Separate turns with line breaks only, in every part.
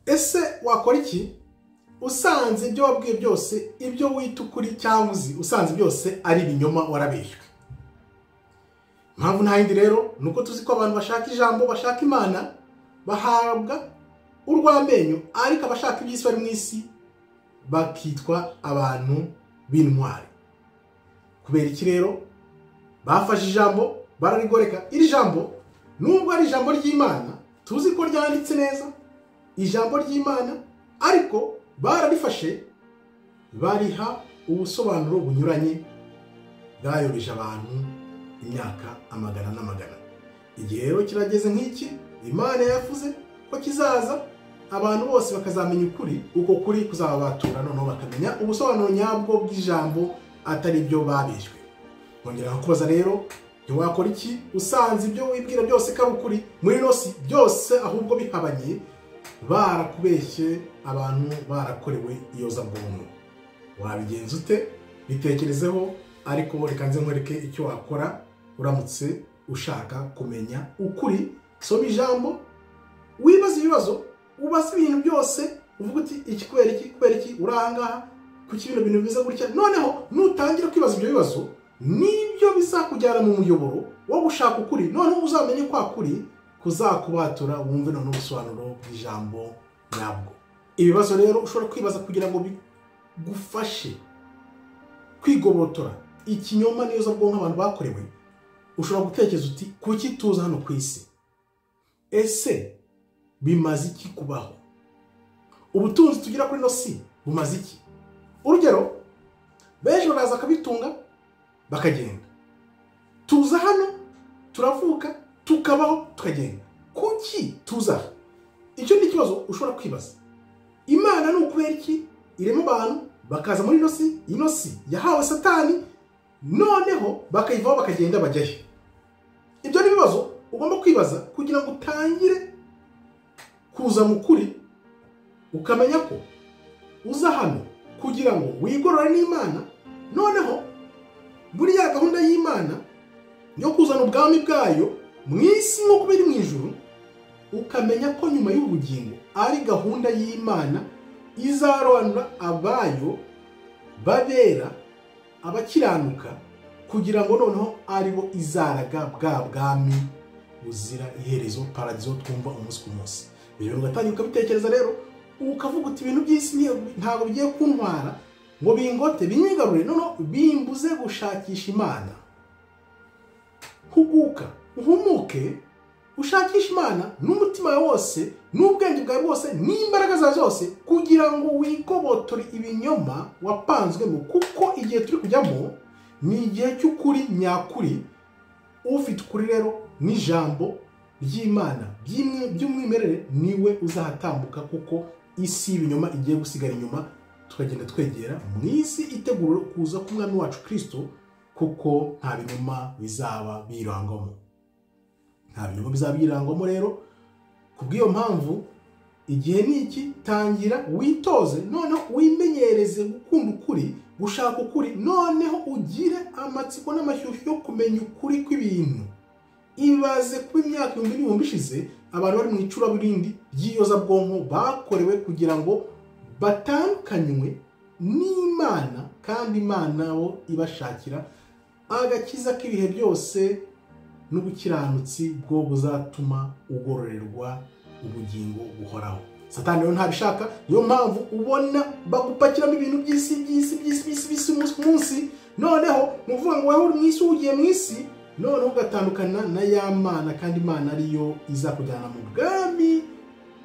ese wakora iki usanze ibyo wabwiye byose ibyo wita ukuri cyangwa uzi usanze byose ari ibinyoma warabeshywe impamvu nta yindi rero ni uko tuzi ko abantu bashaka ijambo bashaka imana bahabwa urw'amenyo ariko abashaka iby'isi bari mu isi bakitwa abantu b'intwari kubera iki rero bafashe ijambo bararigoreka iri jambo nubwo ari ijambo ry'imana tuzi ko ryanditse neza ijambo ry'imana ariko bararifashe bariha ubusobanuro bunyuranye bwayobeje abantu imyaka amagana n'amagana igihe rero kirageze nk'iki imana yavuze ko kizaza abantu bose bakazamenya ukuri uko kuri kuzababatura noneho bakamenya ubusobanuro nyabwo bw'ijambo atari byo babishwe nkongera kubaza rero ntiwakora iki usanze ibyo wibwira byose kaba ukuri muri nosi byose ahubwo bihabanye barakubeshye abantu barakorewe iyozabwonko wabigenza ute bitekerezeho ariko reka nze nkwereke icyo wakora uramutse ushaka kumenya ukuri soma ijambo wibaze ibibazo ubaze ibintu byose uvuga uti iki kubera iki kubera iki uri ahangaha kuki bino bintu bimeze gutya noneho nutangira kwibaza ibyo bibazo nibyo bizakujyana mu muyoboro wo gushaka ukuri noneho uzamenye kwa kuri kuzakubatura wumve noneho ubusobanuro bw'ijambo nyabwo ibibazo rero ushobora kwibaza kugira ngo bigufashe kwigobotora ikinyoma n'izo bwonko abantu bakorewe ushobora gutekereza uti kuki tuza hano ku isi ese bimaze iki kubaho ubutunzi tugira kuri ino si bumaze iki urugero benshi baraza bakabitunga bakagenda tuza hano turavuka tukabaho tukagenda kuki tuza icyo ni ikibazo ushobora kwibaza imana ni ukubera iki irema abantu bakaza muri ino si ino si yahawe satani noneho bakayivaho bakagenda bajya he ibyo ni ibibazo ugomba kwibaza kugira ngo utangire kuza mu kuri ukamenya ko uza hano kugira ngo wigorore n'imana noneho muri ya gahunda y'imana yo kuzana ubwami bwayo mu isi nk'uko biri mu ijoro ukamenya ko nyuma y'ubugingo ari gahunda y'imana izarobanura abayo babera abakiranuka kugira ngo noneho ari bo izaraga bwa bwami buzira iherezo paradizo twumva umunsi ku munsi ibyo ugatangira ukabitekereza rero ukavuga uti ibintu by'isi ntabwo bigiye kuntwara ngo bingote binyigarure noneho bimbuze gushakisha imana huguka uhumuke ushakishe imana n'umutima wawe wose n'ubwenge bwawe bwose n'imbaraga zawe zose kugira ngo wigobotore ibinyoma wapanzwemo kuko igihe turi kujyamo ni igihe cy'ukuri nyakuri ufite ukuri rero n'ijambo ry'imana by'umwimerere niwe uzahatambuka kuko isi y'ibinyoma igiye gusigara inyuma tukagenda twegera mu isi itegura kuza k'umwami wacu kirisito kuko nta binyoma bizaba birangwamo nta binyoma bizaba birangwamo rero ku bw'iyo mpamvu igihe ni iki tangira witoze noneho wimenyereze gukunda ukuri gushaka ukuri noneho ugire amatsiko n'amashyushyu yo kumenya ukuri kw'ibintu ibaze kuba imyaka ibihumbi n'ibihumbi ishize abantu bari mu icuraburindi ry'iyozabwonko bakorewe kugira ngo batandukanywe n'imana kandi imana bo ibashakira agakiza k'ibihe byose n'ubukiranutsi bwo buzatuma ugororerwa ubugingo buhoraho satani rero ntabishaka niyo mpamvu ubona bagupakiramo ibintu by'isi by'isi by'isi by'isi by'isi umunsi ku munsi noneho ni ukuvuga ngo wowe uri mu isi ugiye mu isi noneho ugatandukana na ya mana kandi imana ariyo iza kujyana mu bwami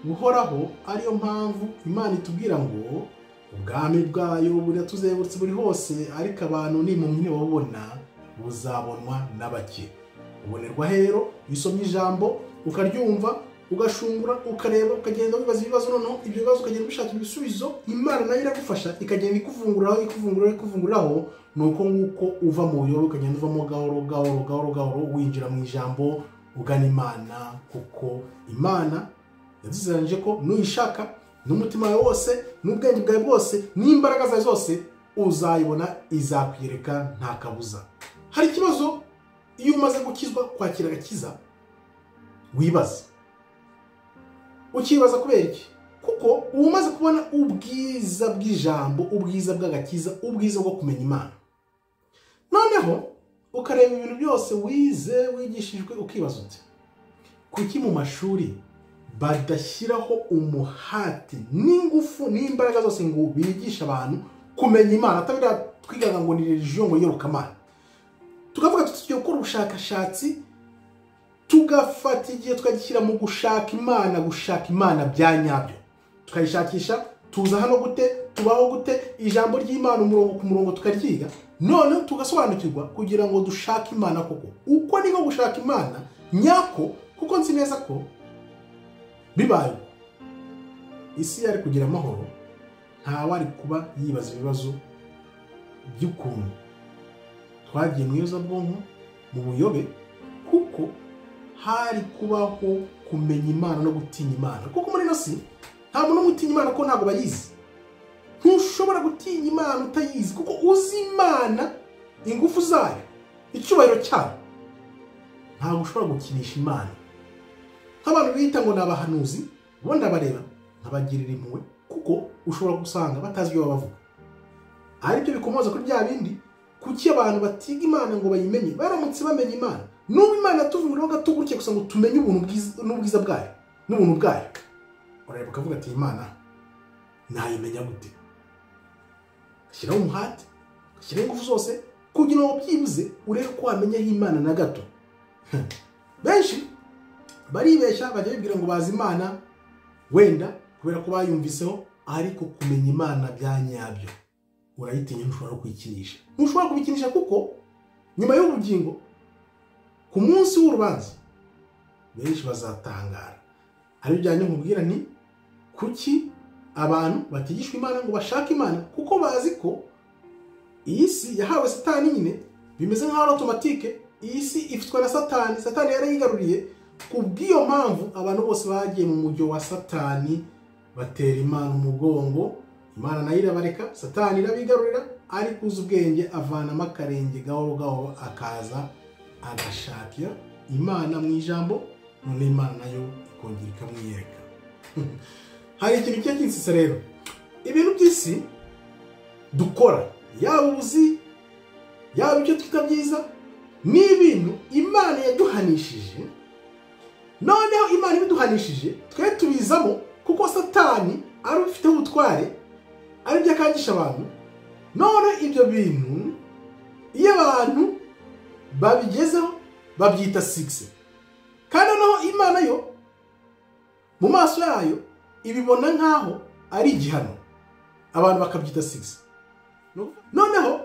buhoraho ariyo mpamvu imana itubwira ngo ubwami bwayo buratuzengurutse buri hose ariko abantu nimunyine babona buzabonwa n'abake ubonerwa rero usomye ijambo ukaryumva ugashungura ukareba ukagenda wibaza ibibazo noneho ibyo bibazo ukagenda ubishakira ibisubizo imana nayo iragufasha ikagenda ikuvunguraho ikuvunguraho ikuvunguraho ni uko nguko uva mu buyoro ukagenda uvamo gahoro gahoro gahoro gahoro winjira mu ijambo ugana imana kuko imana yadusezeranije ko nuyishaka n'umutima wawe wose n'ubwenge bwawe bwose n'imbaraga zawe zose uzayibona izakwiyereka nta kabuza hari ikibazo iyo umaze gukizwa kwakira agakiza wibaza ukibaza kubera iki kuko kuko uba umaze kubona ubwiza bw'ijambo ubwiza bw'agakiza ubwiza bwo kumenya imana noneho ukareba ibintu byose wize wigishijwe ukibaza uti kuki mu mashuri badashyiraho umuhati n'ingufu n'imbaraga zose ngo bigishe abantu kumenya imana atabira twigaga ngo ni religion ngo yirukamana tukavuga tuti tugiye gukora ubushakashatsi tugafata igihe tukagishyira mu gushaka imana gushaka imana bya nyabyo tukayishakisha tuza hano gute tubaho gute ijambo ry'imana umurongo ku murongo tukaryiga noneho tugasobanukirwa kugira ngo dushake imana koko uko niko gushaka imana nyako kuko nzi neza ko bibaye isi yari kugira amahoro ntawari kuba yibaza ibibazo by'ukuntu twagiye mu iyozabwonko mu buyobe kuko hari kubaho kumenya imana no gutinya imana kuko muri ino si nta muntu umwe utinya imana kuko ntabwo bayizi ntushobora gutinya imana utayizi kuko uzi imana ingufu zayo icyubahiro cyayo ntabwo ushobora gukinisha imana nk'abantu bita ngo ni abahanuzi bo ndabareba nkabagirira impuhwe kuko ushobora gusanga batazi ibyo bavuga aribyo bikomoza kuri bya bindi kuki abantu batiga imana ngo bayimenye baramutse bamenya imana n'ubu imana tuvura gato gutya gusa ngo tumenye ubuntu bwiza n'ubwiza bwayo n'ubuntu bwayo urareba ukavuga ati imana nayimenya gute shyiraho umuhate shyiraho ingufu zose kugira ngo byibuze urebe ko wamenya aho imana na gato benshi baribeshya bajya bibwira ngo bazi imana wenda kubera ko bayumviseho ariko kumenya imana bya nyabyo urayitinya ntushobora no kuyikinisha ntushobora kubikinisha kuko nyuma y'ubugingo ku munsi w'urubanza benshi bazatangara ari bijyanye nkubwira ni kuki abantu batigishwa imana ngo bashake imana kuko bazi ko iyi si yahawe satani nyine bimeze nk'aho ari otomatike iyi si ifitwe na satani satani yarayigaruriye ku bw'iyo mpamvu abantu bose bagiye mu mujyo wa satani batera imana umugongo imana nayo irabareka satani irabigarurira ariko uzi ubwenge avanamo akarenge gahoro gahoro akaza agashakira imana mu ijambo none imana nayo ikongera ikamwiyereka hari ikintu cyo kinsisa rero ibintu by'isi dukora yaba ubuzi yaba ibyo twita byiza ni ibintu imana yaduhanishije noneho imana ibiduhanishije twe tubizamo kuko satani ari ubifiteho ubutware ari byo akangisha abantu none ibyo bintu iyo abantu babigezeho babyita sigisi kandi noneho imana yo mu maso yayo ibibona nk'aho ari igihano abantu bakabyita sigisi noneho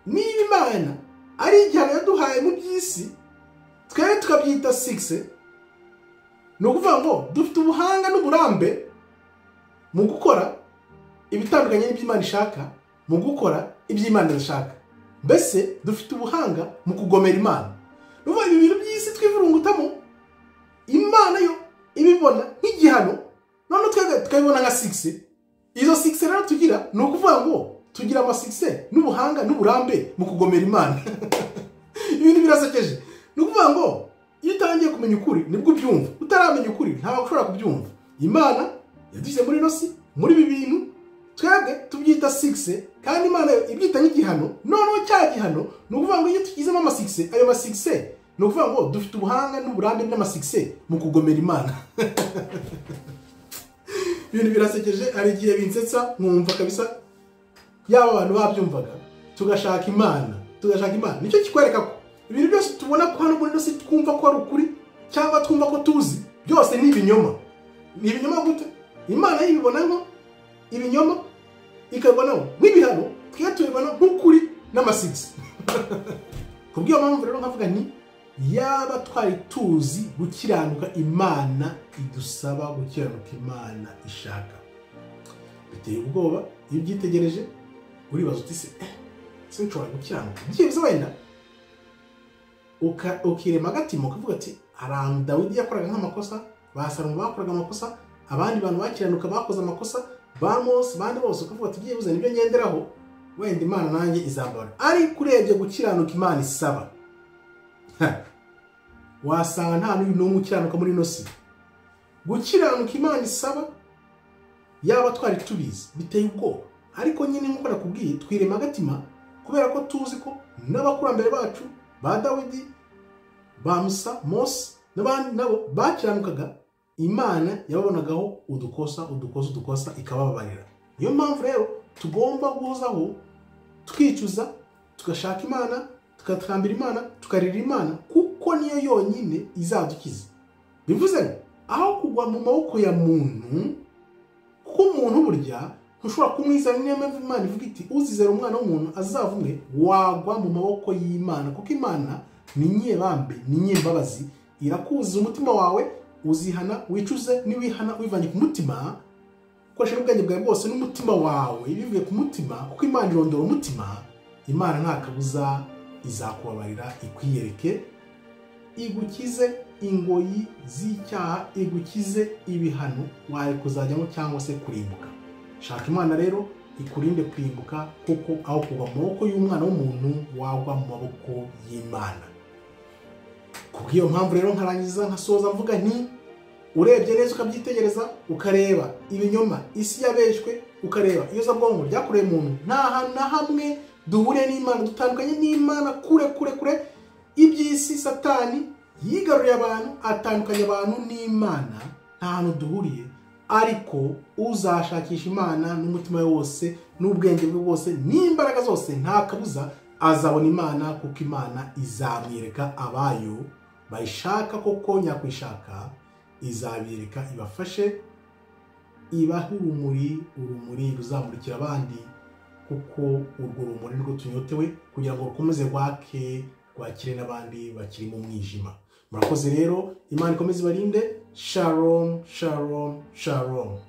niba imana ari igihano yaduhaye mu by'isi twere tukabyita sigisi ni ukuvuga ngo dufite ubuhanga n'uburambe mu gukora ibitandukanye n'iby'imana ishaka mu gukora iby'imana ishaka mbese dufite ubuhanga mu kugomera imana nuvuga ibi bintu by'isi twivurungutamo imana yo ibibona nk'igihano noneho tukabibona nka sigise izo sigise rero tugira ni ukuvuga ngo tugira amasigise n'ubuhanga n'uburambe mu kugomera imana ibintu birasekeje ni ukuvuga ngo iyo utangiye kumenya ukuri nibwo ubyumva utaramenya ukuri ntabwo ushobora kubyumva imana yadushyize muri ino si muri ibi bintu twebwe tubyita sigise kandi imana ibyita nk'igihano noneho cya gihano ni ukuvuga ngo iyo tugizemo amasigise ayo masigise ni ukuvuga ngo dufite ubuhanga n'uburambe n'amasigise mu kugomera imana ibintu birasekeje hari igihe binsetsa nkumva kabisa yaba abantu babyumvaga tugashaka imana tugashaka imana nicyo kikwereka ko ibintu byose tubona ko hano muri inosi twumva ko ari ukuri cyangwa twumva ko tuzi byose ni ibinyoma ni ibinyoma gute imana y'ibibona nko ibinyoma ikabibonaho nk'ibihano tujya tubibona nk'ukuri n'amasigisi ku bw'iyo mpamvu rero nkavuga nti yaba twari tuzi gukiranuka imana idusaba gukiranuka imana ishaka biteye ubwoba iyo ubyitegereje uribaza uti se sinshobora gukiranuka byibuze wenda ukirema agatima ukavuga ati ahantu dawidi yakoraga nk'amakosa basarama bakoraga amakosa abandi bantu bakiranuka bakoze amakosa bamosi bandi bose ukavuga ati byibuze nibyo ngenderaho wenda imana nanjye izambara ariko urebye gukiranuka imana isaba wasanga nta n'uyu n'umwe ukiranuka muri ino si gukiranuka imana isaba yaba twari tubizi biteye ubwoba ariko nyine nk'uko nakubwiye twirema agatima kubera ko tuzi ko n'abakurambere bacu ba dawidi ba musa mose n'abandi nabo bakiranukaga imana yababonagaho udukosa udukosa udukosa ikabababarira niyo mpamvu rero tugomba guhozaho twicuza tugashaka imana tugatakambira imana tukarira imana kuko niyo yonyine izadukiza bivuze ngo aho kugwa mu maboko ya muntu kuko umuntu burya ntushobora kumwizera niyo mpamvu imana ivuga iti uzizera umwana w'umuntu azavumwe wagwa mu maboko y'imana kuko imana ni nyebambe ni nyembabazi irakuzuza umutima wawe uzihana wicuze niwihana wivanye ku mutima ukoresha n'ubwenge bwawe bwose n'umutima wawe bivuye ku mutima kuko imana irondora umutima imana nta kabuza izakubabarira ikwiyereke igukize ingoyi z'icyaha igukize ibihano wawe kuzajyamo cyangwa se kurimbuka shaka imana rero ikurinde kurimbuka kuko aho kuva mu maboko y'umwana w'umuntu wagwa mu maboko y'imana kubw'iyo mpamvu rero nkarangiza nkasoza mvuga nti urebye neza ukabyitegereza ukareba ibinyoma isi yabeshywe ukareba iyozabwonko ryakoreye umuntu nta hantu na hamwe duhuriye n'imana dutandukanye n'imana kure kure kure iby'isi satani yigaruriye abantu atandukanya abantu n'imana nta hantu duhuriye ariko uzashakisha imana n'umutima we wose n'ubwenge bwe bwose n'imbaraga zose nta kabuza azabona imana kuko imana izamwereka abayo bayishaka koko nyakwishaka izabireka ibafashe ibahe urumuri urumuri ruzamurikira abandi kuko urwo rumuri rwo tunyotewe kugira ngo rukomeze rwake rwakire n'abandi bakiri mu mwijima murakoze rero imana ikomeze ibarinde sharomu sharomu sharomu